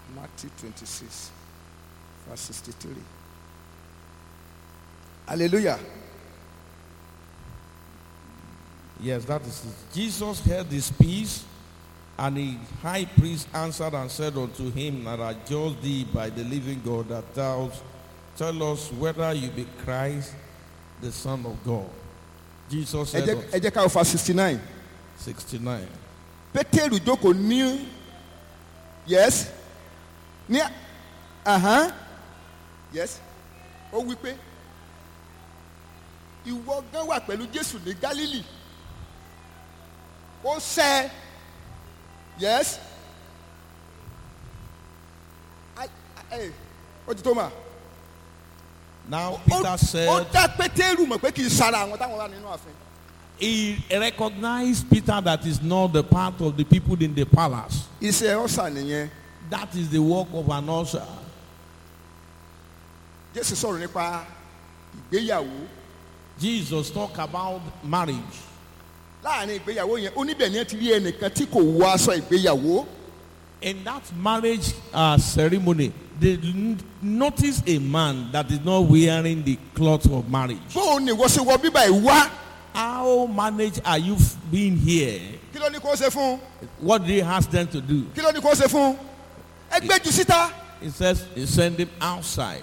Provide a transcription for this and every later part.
Matthew 26, verse 63. Hallelujah. Yes, that is it. Jesus heard this peace, and the high priest answered and said unto him, That I judge thee by the living God, that thou tell us whether you be Christ, the Son of God. Jesus Ẹ said, jẹ́ unto- ẹ jẹ́ ká wo verse 69. 69. pétérù jókòó ní yes ní ahan yes ó wí pé ìwọ gan wà pẹ̀lú jésù ní galili ó sẹ́ yes Ai- ai- ó ti tó mà Now Ó- Peter ó said, dá pétérù mọ̀ pé kì í sara àwọn táwọn wà nínú ààfin he recognized Peter that is not the part of the people in the palace. iṣẹ́ ọ̀sà nìyẹn That is the work of an usher. jésù sọ̀rọ̀ nípa ìgbéyàwó. Jesus talked about marriage. láàrin ìgbéyàwó yẹn oníbẹ̀ ni ẹ ti rí ẹnìkan tí kò wọ aṣọ ìgbéyàwó In that marriage uh, ceremony, they n- noticed a man that is not wearing the cloth of marriage. bóun ni ìwọ ṣe wọ bíbá ẹ wá How managed are you f- being here? kí ló ní kó ṣe fún What did he ask them to do? kí ló ní kó ṣe fún ẹgbẹ́ jù síta He says he sent him outside.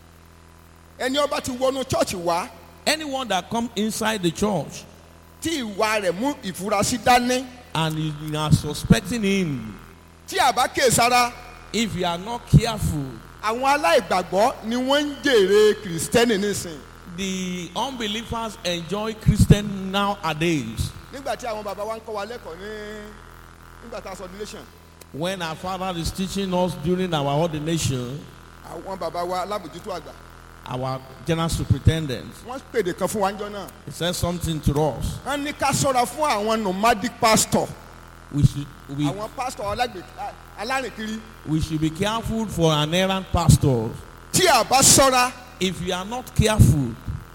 ẹni ọba ti wọnú chọ́ọ̀chì wá Anyone that come inside the church tí ìwà rẹ̀ mú ìfurasí dání and you are suspecting him, tí àbá kéésara if you are not careful, àwọn aláìgbàgbọ́ ni wọ́n ń jèrè kìrìsìtẹ́nì nísìn the unbelievers enjoy Christian nowadays. nígbà tí àwọn bàbá wa ń kọ́ wa lẹ́kọ̀ọ́ ní nígbà tá a sọ ordination When our father is teaching us during our ordination, àwọn bàbá wa alábòjútó àgbà our general superintendent, wọ́n pèdè kan fún wa ńjọ́ náà he said something to us. wọ́n ní ká sọ́ra fún àwọn nomadic pastor We should we, àwọn pastor alágbè alárìnkiri we should be careful for an errant pastor. tí a bá sọ́ra If you are not careful,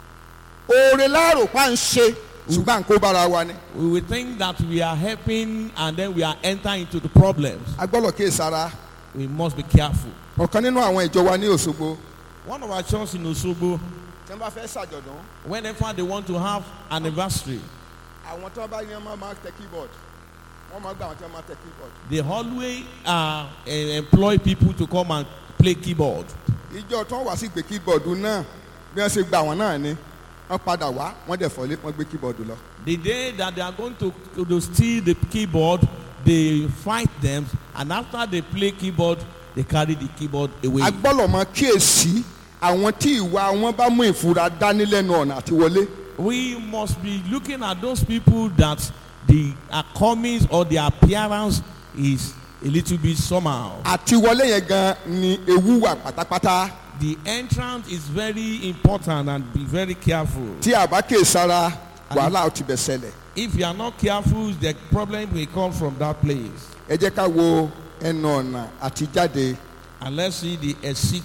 oore láàrò pa ń ṣe ṣùgbọ́n à ń kó bára wa ni. we will think that we are helping and then we are entering into the problems. a gbọ́dọ̀ kí sara We must be careful. ọ̀kan nínú àwọn ìjọ wa ní Òṣogbo One of our churches in Osogbo, tí wọ́n bá fẹ́ ṣàjọ̀dún whenever they want to have anniversary, àwọn tí wọ́n bá yan máa máa tẹ keyboard wọ́n máa gba àwọn tí wọ́n máa tẹ keyboard. they always uh, eh, employ people to come and play keyboard. ìjọ tí wọ́n wá sí gbé keyboard náà bí wọ́n ṣe gba àwọn náà ni wọ́n padà wá wọ́n dẹ̀ fọ́lé wọ́n gbé keyboard lọ. The day that they are going to, to steal the keyboard, they fight them, and after they play keyboard, they carry the keyboard away. a gbọ́dọ̀ mọ kíyèsí àwọn tí ìwà wọn bá mú ìfura dání lẹ́nu ọ̀nà àti wọlé. We must be looking at those people that the uh, comings or their appearance is a little bit somehow. àti wọlé yẹn gan ni ewu wà pátápátá The entrance is very important and be very careful. tí a bá kíyèsára wàhálà ó ti bẹ̀ ṣẹlẹ̀. If you are not careful, the problem will come from that place. ẹ jẹ́ ká wo ẹnu ọ̀nà àtijáde And let's see the exit,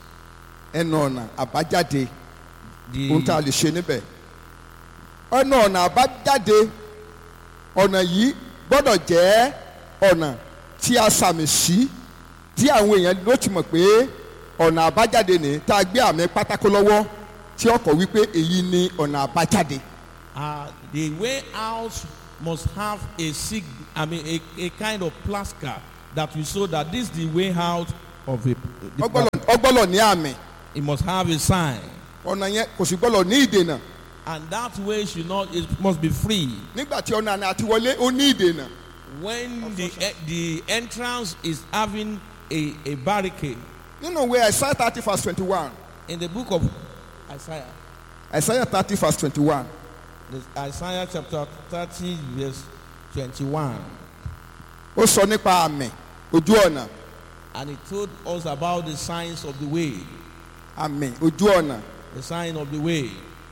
ẹnu ọ̀nà àbájáde ohun tá a the, lè ṣe níbẹ̀. ẹnu ọ̀nà àbájáde ọ̀nà yìí gbọ́dọ̀ jẹ́ ọ̀nà tí a sàmì sí tí àwọn èèyàn ló ti mọ̀ pé ọ̀nà àbájáde ni tá a gbé àmì pátákó lọ́wọ́ tí ọkọ̀ wípé èyí ni ọ̀nà àbájáde. uh, the way out must have a sig, I mean, a, a kind of placard that will show that this is the way out of a. The, ọgbọ́lọ̀ ọgbọ́lọ̀ ní àmì it must have a sign, ọ̀nà yẹn kò sì gbọ́dọ̀ ní ìdènà and that way should not. It must be free. nígbà tí ọ̀nà àná àti wọlé ó ní ìdènà. When the e- the entrance is having a, a barricade nínú ìwé Isaiah thirty verse twenty one in the book of Isaiah, Isaiah thirty verse twenty one this Isaiah chapter thirty verse twenty-one. ó sọ nípa àmì ojú ọ̀nà And he told us about the signs of the way. àmì ojú ọ̀nà The sign of the way.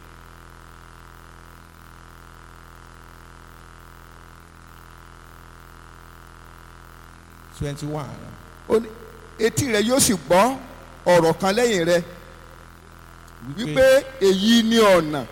Twenty-one. ó ní etí rẹ yóò sì gbọ́ ọ̀rọ̀ kan lẹ́yìn rẹ wípé èyí ni ọ̀nà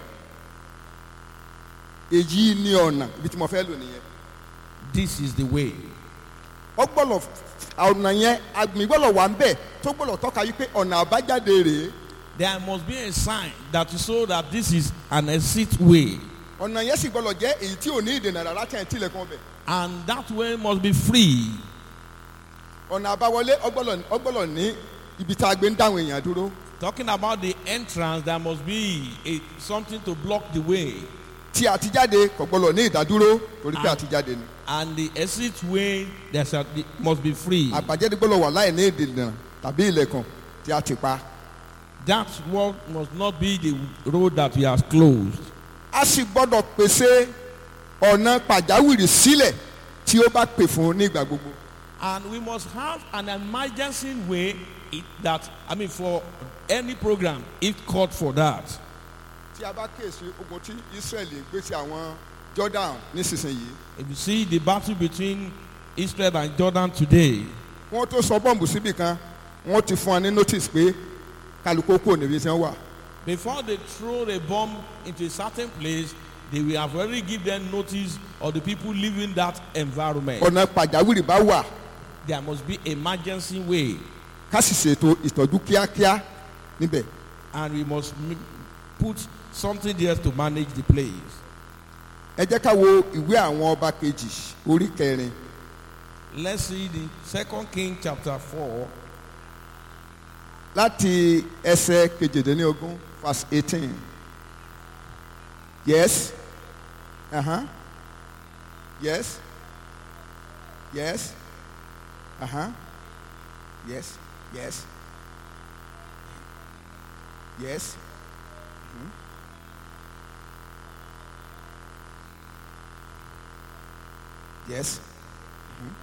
èyí ni ọ̀nà ibi tí mo fẹ́ lò nìyẹn This is the way. ó gbọ́dọ̀ ọ̀nà yẹn àgbìn gbọ́dọ̀ wà ń bẹ̀ tó gbọ́dọ̀ tọ́ka yí pé ọ̀nà àbájáde rèé There must be a sign that to show that this is an exit way. ọ̀nà yẹn sì gbọ́dọ̀ jẹ́ èyí tí ò ní ìdènà rárá tí ẹ̀ ń tilẹ̀kùn ọbẹ̀ And that way must be free. ọ̀nà àbáwọlé ó gbọ́dọ̀- ó gbọ́dọ̀ ní ibi tá a gbé ń dáhùn èèyàn dúró Talking about the entrance, there must be a, something to block the way. tí àtijáde kò gbọ́dọ̀ ní ìdádúró torí pé Ah. àtijáde ni And the exit way there shall be, must be free. àbájáde gbọ́dọ̀ wà láì ní ìdènà tàbí ilẹ̀kùn tí a ti pa That work must not be the road that we have closed. a sì gbọ́dọ̀ pèsè ọ̀nà pàjáwìrì sílẹ̀ tí ó bá pè fún nígbà gbogbo And we must have an emergency way it, that, I mean, for any program, if called for that. tí a bá kíyèsí ogun tí Ísírẹ́lì gbé sí àwọn Jordan nísinsìnyí If you see the battle between Israel and Jordan today, wọ́n tó sọ bọ́ǹbù síbì kan wọ́n ti fún wa ní notice pé kálukú kò níbi tí wọ́n wà before they throw a bomb into a certain place, they will have already give them notice of the people living that environment. ọ̀nà pàjáwìrì bá wà There must be emergency way, ká sì ṣètò ìtọ́jú kíákíá níbẹ̀ and we must m- put something there to manage the place. ẹ jẹ́ ká wo ìwé àwọn ọba kejì orí kẹrin Let's see the Second King chapter four, láti ẹsẹ̀ kejìdínlógún verse eighteen yes uh-huh. yes yes uh-huh. yes yes yes Mhm. yes Mhm.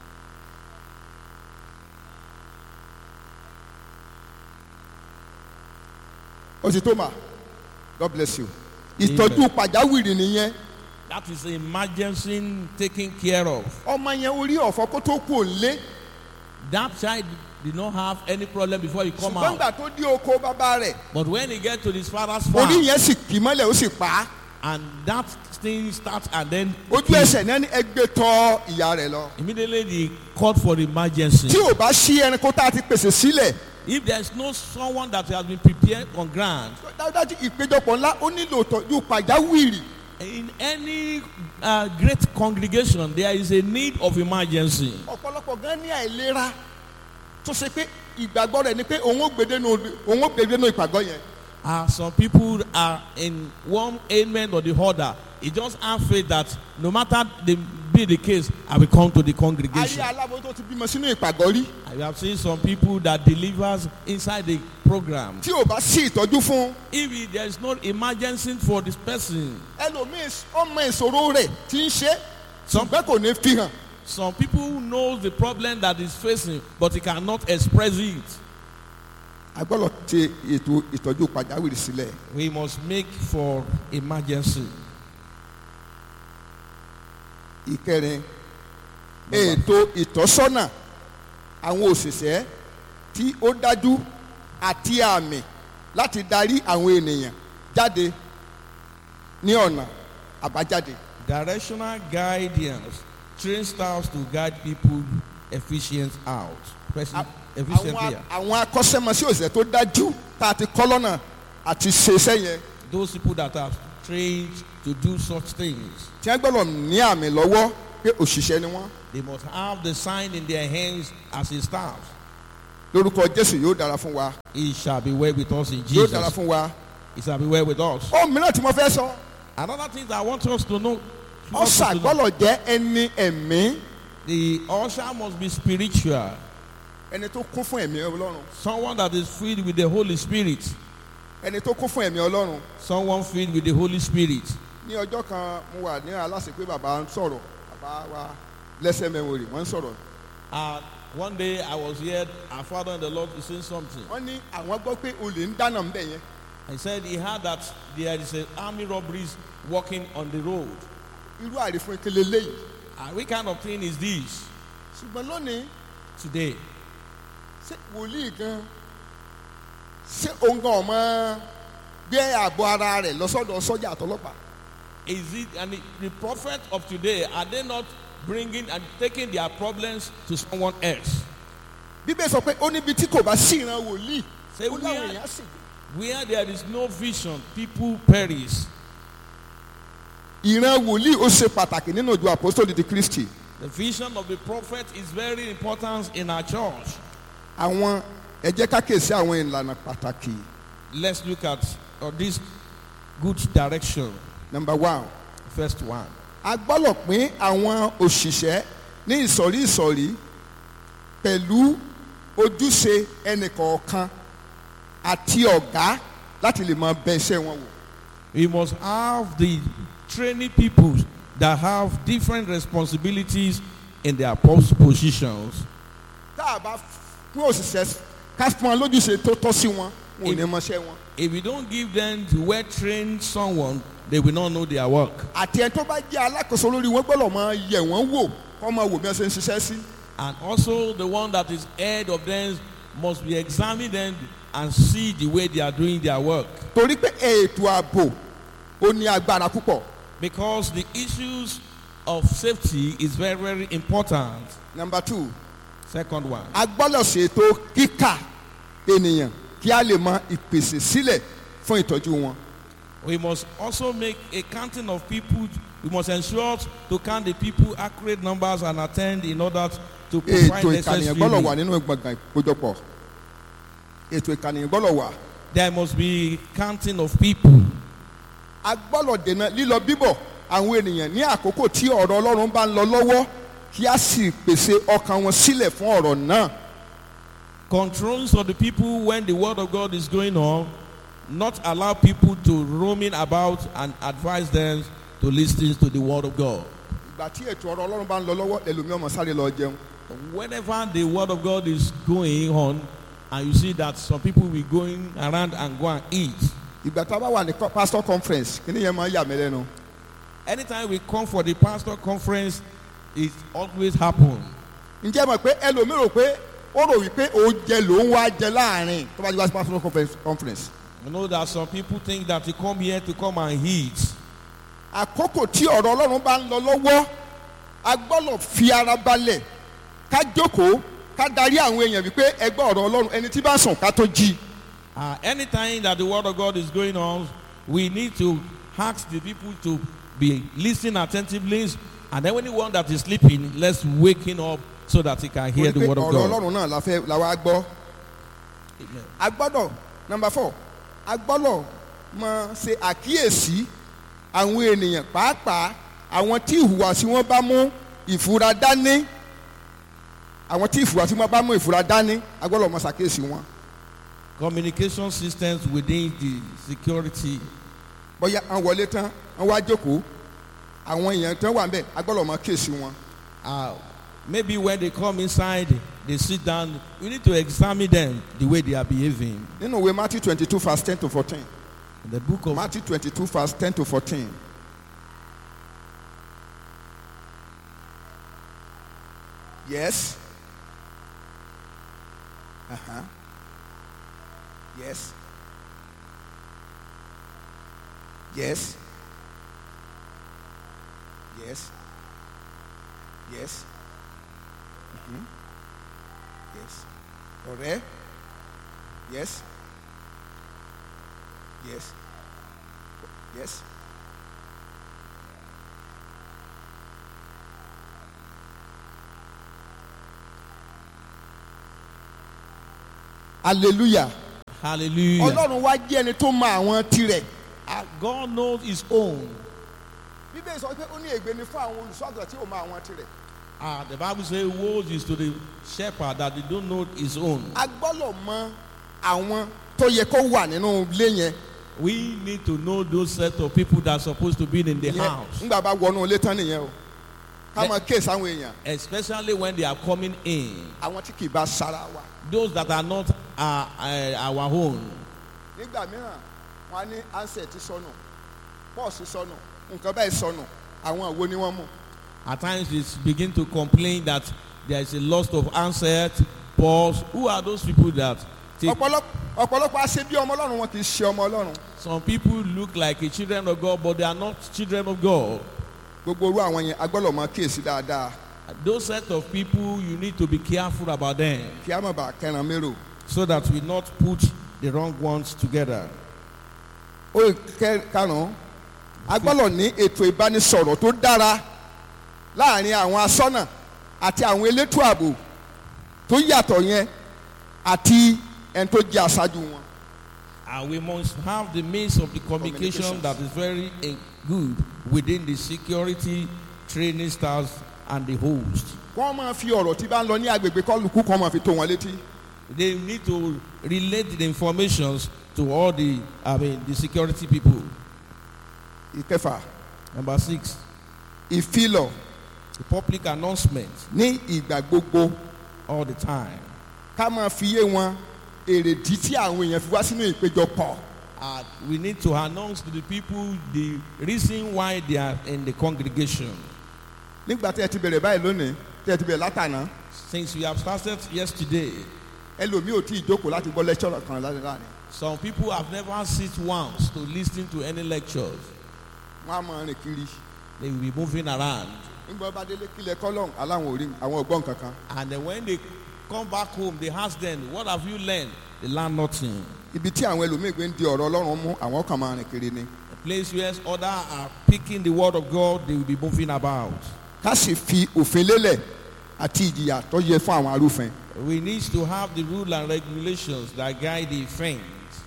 ó ti tó mà god bless you ìtọ́jú pàjáwìrì nìyẹn that is emergency taken care of. ọmọ yẹn orí ọ̀fọ̀ kó tó kú òǹlé That child did not have any problem before he come ṣùgbọ́n out. gbà tó dé oko bàbá rẹ̀ But when he get to his father's orí farm, yẹn sì kì í mọ́lẹ̀ ó sì pa á and that thing start and then ojú he- ẹsẹ̀ náà ní ẹgbẹ́ tọ́ ìyá rẹ̀ lọ. immediately they called for emergency. tí ò bá sí ẹranko tá a ti pèsè sílẹ̀ If there is no someone that has been prepared on ground, dájúdájú ìpéjọpọ̀ ńlá ó nílò ìtọ́jú pàjáwìrì in any uh, great congregation, there is a need of emergency. ọ̀pọ̀lọpọ̀ gan ní àìlera tó ṣe pé ìgbàgbọ́ rẹ̀ ni pé òun ó gbèdénú òun ó gbèdénú ìpàgọ́ yẹn Uh, some people are in one ailment or the other. He just have faith that no matter the, be the case, I will come to the ayé congregation. aláboyún tó ti bímọ sínú ìpàgọ́ rí I have seen some people that delivers inside the program. tí ò bá sí ìtọ́jú fún If it- there is no emergency for this person, ẹlòmíín ọmọ ìṣòro rẹ̀ tí ń ṣe Some- ṣùgbọ́n kò ní fi hàn some people know the problem that is facing, but he cannot express it. a gbọ́dọ̀ ṣe ètò ìtọ́jú pàjáwìrì sílẹ̀ We must make for emergency. ìkẹrin ètò ìtọ́sọ́nà àwọn òṣìṣẹ́ tí ó dájú àti àmì láti darí àwọn ènìyàn jáde ní ọ̀nà àbájáde Directional guidance train staffs to guide people efficient out. Person, efficiently àwọn out. àwọn akọ́ṣẹ́mọṣẹ́ òṣìṣẹ́ tó dájú tá a ti kọ́ lọ́nà àti ṣe iṣẹ́ yẹn Those people that are trained to do such things, tí wọ́n gbọ́dọ̀ ní àmì lọ́wọ́ pé òṣìṣẹ́ ni wọ́n they must have the sign in their hands as a staff. lórúkọ Jésù yóò dára fún wa It shall be well with us in yóò dára Jesus. fún wa. It shall be well with us. ó mìíràn tí mo fẹ́ sọ Another thing that I want us to know. ọ̀sà gbọ́dọ̀ jẹ́ ẹni ẹ̀mí The usher must be spiritual. ẹni tó kún fún ẹ̀mí Ọlọ́run Someone that is filled with the Holy Spirit. ẹni tó kún fún ẹ̀mí Ọlọ́run Someone filled with the Holy Spirit. ní ọjọ́ kan mo wà ní aláṣẹ pé bàbá ń sọ̀rọ̀ bàbá wa lẹ́sẹ̀ mẹ́wòrì wọ́n ń sọ̀rọ̀ Uh, one day I was here, our father in the Lord is saying something. wọ́n ní àwọn gbọ́ pé olè ń dáná ń bẹ̀ yẹn He said he heard that there is an army robberies walking on the road. irú àrífún ìkele léyìí Uh, what kind of thing is this ṣùgbọ́n lónìí today? ṣé wòlíì gan ṣé òun gan ọmọ gbé ààbò ara rẹ̀ lọ́sọ̀dọ̀ sọ́jà àtọlọ́pàá Is it and the, the prophet of today are they not bringing and taking their problems to someone else. bíbélì sọ pé ó níbi tí kò bá sí ìran wòlíì Ṣé ó láwọn wíyá- èèyàn sì Where there is no vision, people perish. ìran wòlíì ó ṣe pàtàkì nínú ìjọ àpòsítélì ti kristi The vision of the prophet is very important in our church. àwọn ẹ jẹ́ ká kèsí àwọn ìlànà pàtàkì Let's look at uh, this good direction. number one First one. a gbọ́dọ̀ pín àwọn òṣìṣẹ́ ní ìsọ̀rí ìsọ̀rí pẹ̀lú ojúṣe ẹnìkọ̀ọ̀kan àti ọ̀gá láti lè máa bẹ iṣẹ́ wọn wò. We must have the training people that have different responsibilities in their post positions. tá a bá fún òṣìṣẹ́ ká fún wọn lójúṣe tó tọ́ sí wọn wọn ò ní mọṣẹ́ wọn. If we don't give them to well train someone, they will not know their work. àti ẹni tó bá jẹ́ alákòóso lórí wọn gbọ́dọ̀ máa yẹ̀ wọ́n wò kọ́ máa wò bí wọ́n ṣe ń ṣiṣẹ́ sí. And also the one that is head of them must be examining them and see the way they are doing their work. torí pé ètò ààbò ó ní agbára púpọ̀. Because the issues of safety is very, very important. number two Second one. a gbọ́dọ̀ ṣètò kíkà ènìyàn kí a lè mọ ìpèsè sílẹ̀ fún ìtọ́jú wọn. We must also make a counting of people. We must ensure to count the people accurate numbers and attend in order to provide ètò necessary. ìkànnìyàn gbọ́dọ̀ wà nínú gbọ̀ngàn ìkójọpọ̀ ètò ìkànnìyàn gbọ́dọ̀ wà. There must be counting of people. a gbọ́dọ̀ dènà lílọ bíbọ̀ àwọn ènìyàn ní àkókò tí ọ̀rọ̀ ọlọ́run bá ń lọ lọ́wọ́ kí a sì pèsè ọkàn wọn sílẹ̀ fún ọ̀rọ̀ náà. Controls of the people when the word of God is going on. Not allow people to roaming about and advise them to listen to the word of God. ìgbà tí ètò ọ̀rọ̀ ọlọ́run bá ń lọ lọ́wọ́ ẹlòmíì ọmọ sáré lọ jẹun. Whenever the word of God is going on, and you see that some people will going around and go and eat. ìgbà tá a bá wà ní co- pastor conference kí ni yẹn máa ń yà mí lẹ́nu. Anytime we come for the pastor conference, it always happen. ǹjẹ́ mọ̀ pé ẹlòmíì rò pé ó rò wípé oúnjẹ ló ń wá jẹ láàrin tó bá ti wá sí pastor conference- conference. You know that some people think that you come here to come and eat. àkókò tí ọ̀rọ̀ ọlọ́run bá ń lọ lọ́wọ́ a gbọ́dọ̀ fi ara balẹ̀ ká jókòó ká darí àwọn èèyàn wípé ẹgbẹ́ ọ̀rọ̀ ọlọ́run ẹni tí bá sùn ká tó jí. Uh, anytime that the word of God is going on, we need to ask the people to be listening attentively. And then anyone that is sleeping, let's wake him up so that he can hear Torí the pé word of ọ̀rọ̀ God. ọlọ́run náà la fẹ́ la wá gbọ́. Amen. a gbọ́dọ̀ number four a gbọ́dọ̀ máa ṣe àkíyèsí àwọn ènìyàn pàápàá àwọn tí ìhùwàsí wọn bá mú ìfura dání àwọn tí ìhùwàsí wọn bá mú ìfura dání a gbọ́dọ̀ máa ṣàkíyèsí wọn. Communication systems within the security. bóyá àwọn wọlé tán wọn wá jókòó àwọn èèyàn tán wà ń bẹ̀ a gbọ́dọ̀ máa kíyèsí wọn. Uh, maybe when they come inside, they sit down. We need to examine them the way they are behaving. nínú ìwé Matthew twenty two verse ten to fourteen In the book of Matthew twenty two verse ten to fourteen. Yes. Uh-huh. Yes. Yes. Yes. Yes. Mhm. Yes. Ọ̀rẹ́. Yes. Yes. Yes. Hallelujah. Hallelujah. Ọlọ́run wá jẹ́ ẹni tó mọ àwọn tirẹ̀. Uh, God knows His own. Bíbélì sọ pé ó ní ègbé ni fún àwọn olùṣọ́àgùtàn tí ò mọ àwọn tirẹ̀. Ah, the Bible says, "Woe is to the shepherd that they don't know his own." A gbọ́dọ̀ mọ àwọn tó yẹ kó wà nínú ilé yẹn. We need to know those set of people that are supposed to be in the Ìyẹn house, Nígbà bá wọnú ilé tán nìyẹn o. Ká Let- mọ kéèsì àwọn èèyàn. especially when they are coming in. Àwọn tí kì í bá sára wa. Those that are not uh, uh, our own. Nígbà mìíràn, wọ́n á ní ansẹ̀tì sọnù, pọ́ọ̀sì sọnù, nǹkan báyìí sọnù. Àwọn àwo ni wọ́n mú. At times, they begin to complain that there is a loss of answer, pause. Who are those people that take? Ọ̀pọ̀lọpọ̀ ọ̀pọ̀lọpọ̀ àṣẹ bí ọmọ Ọlọ́run wọn kì í ṣe ọmọ Ọlọ́run. Some people look like a children of God, but they are not children of God. gbogbo orú àwọn yẹn agbọ́dọ̀ máa kíyèsí dáadáa Those set of people, you need to be careful about them kí a má bàa kẹran mérò. so that we not put the wrong ones together. ó kẹ karùn-ún agbọ́dọ̀ ní ètò ìbánisọ̀rọ̀ tó dára láàrin àwọn asọ́nà àti àwọn elétò ààbò tó yàtọ̀ yẹn àti ẹni tó jẹ́ aṣáájú wọn. And we must have the means of the communication Communications. that is very eh, good within the security training stars and the host. wọ́n máa fi ọ̀rọ̀ tí bá ń lọ ní agbègbè kọlùkù kan máa fi tó wọn létí. They need to relate the informations to all the, I mean, the security people. ìkẹfà Number six, ìfilọ̀ the public announcement ní ìgbà gbogbo all the time. ká máa fi yé wọn èrèdí tí àwọn èèyàn fi wá sínú ìpéjọpọ̀. Uh, we need to announce to the people the reason why they are in the congregation. nígbà tí ẹ ti bẹ̀rẹ̀ báyìí lónìí tí ẹ ti bẹ̀rẹ̀ látàná Since we have started yesterday, ẹlòmíì ò tí ì jókòó láti gbọ́ lẹ́kṣọ̀rọ̀ kan láti láàrin. some people have never sit once to listen to any lectures. wọ́n á máa rìn kiri. They will be moving around. nígbà bá délé kílẹ̀ kọ́lọ́hún aláwọn orí àwọn ọgbọ́n kankan. And then when they come back home, they ask them, What have you learned? They learn nothing. ibi tí àwọn ẹlòmíì gbé ń di ọ̀rọ̀ ọlọ́run mú àwọn kan máa rìn kiri ni. A place where others are picking the word of God, they will be moving about. ká sì fi òfin lélẹ̀ àti ìjìyà tó yẹ fún àwọn arúfin. We need to have the rule and regulations that guide the offense.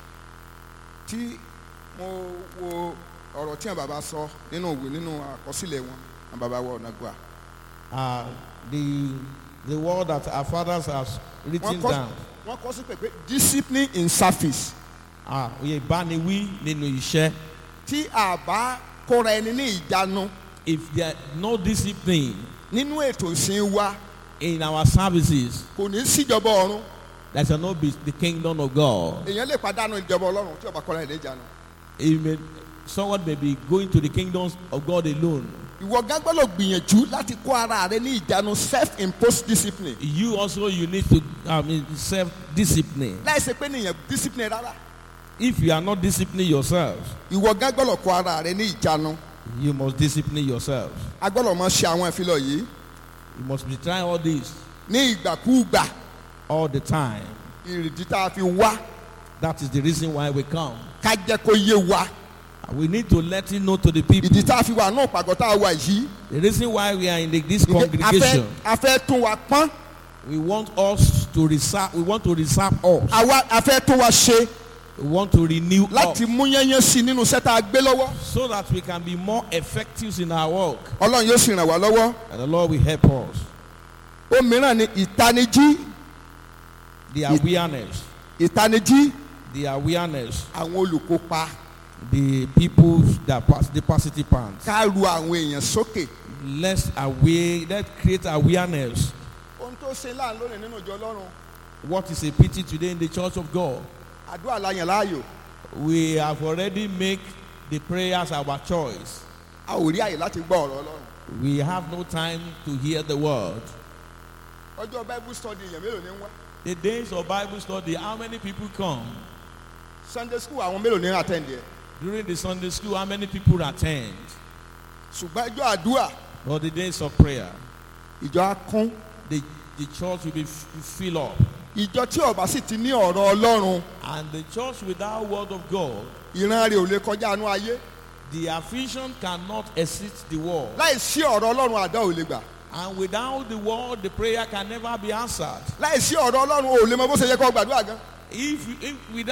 tí mo wo ọ̀rọ̀ tí àwọn bàbá sọ nínú òwe nínú àkọsílẹ̀ wọn àwọn bàbá wọ ọ̀nà gbà. Uh, the, the word that our fathers have written wọ́n kọ́ down. wọ́n kọ́ sí pé discipline in service. Ah, oyè ìbániwí nínú iṣẹ́. tí a bá kóra ẹni ní ìjánu If there no discipline nínú ètò ìsìn wa in our services, kò ní síjọba ọ̀run there shall not be the kingdom of God. èèyàn lè pàdánù ìjọba ọlọ́run tí ó bá kóra ẹni ní ìjánu. It may, someone may be going to the kingdoms of God alone. ìwọ gán gbọ́dọ̀ gbìyànjú láti kó ara rẹ ní ìjánu self imposed discipline You also you need to I mean self discipline. láìsí pé nìyẹn discipline rárá If you are not disciplining yourself, ìwọ gán gbọ́dọ̀ kó ara rẹ ní ìjánu you must discipline yourself. a gbọ́dọ̀ máa ṣe àwọn ìfilọ̀ yìí You must be trying all this ní ìgbàkúùgbà all the time. ìrìdí tá a fi wá That is the reason why we come. ká jẹ́ kó yé wa We need to let it know to the people. ìdí tá a fi wà náà pàgọ́ tá a wà yìí The reason why we are in the, this ìdí- a fẹ́ congregation, a fẹ́ tún wa pọ́n we want us to reserve. We want to reserve us. àwa a fẹ́ tún wa ṣe We want to renew láti us mú yẹ́nyẹ́ sí i nínú iṣẹ́ tá a gbé lọ́wọ́ so that we can be more effective in our work, ọlọ́run yóò sì ràn wá lọ́wọ́ and the Lord will help us. ó mìíràn ni ìtanijí The awareness, ìtanijí the awareness, àwọn olùkópa the people that pass the participants. ká ru àwọn èèyàn sókè. Let's aware. Let's create awareness. ohun tó ṣe láàánú lónìí nínú ìjọ ọlọ́run What is a pity today in the church of God? àdúrà la yàn láàyò We have already made the prayers our choice. a ò rí àyè láti gbọ́ ọ̀rọ̀ ọlọ́run. We have no time to hear the word. ọjọ́ bible study èèyàn mélòó ni ń wá The days of Bible study, how many people come? sunday school àwọn mélòó ni ń attend yẹ During the Sunday school, how many people attend? ṣùgbọ́n ẹjọ́ àdúrà Or the days of prayer, ìjọ á kún the, the church will be f- fill up. ìjọ tí ọba sì ti ní ọ̀rọ̀ ọlọ́run And the church without word of God, ìran rẹ̀ ò lè kọjá àánú ayé the affliction cannot exceed the word. láì sí ọ̀rọ̀ ọlọ́run àdá ò lè gbà And without the word, the prayer can never be answered. láì sí ọ̀rọ̀ ọlọ́run ò lè mọ bó ṣe yẹ kó gbàdúrà gan If, if without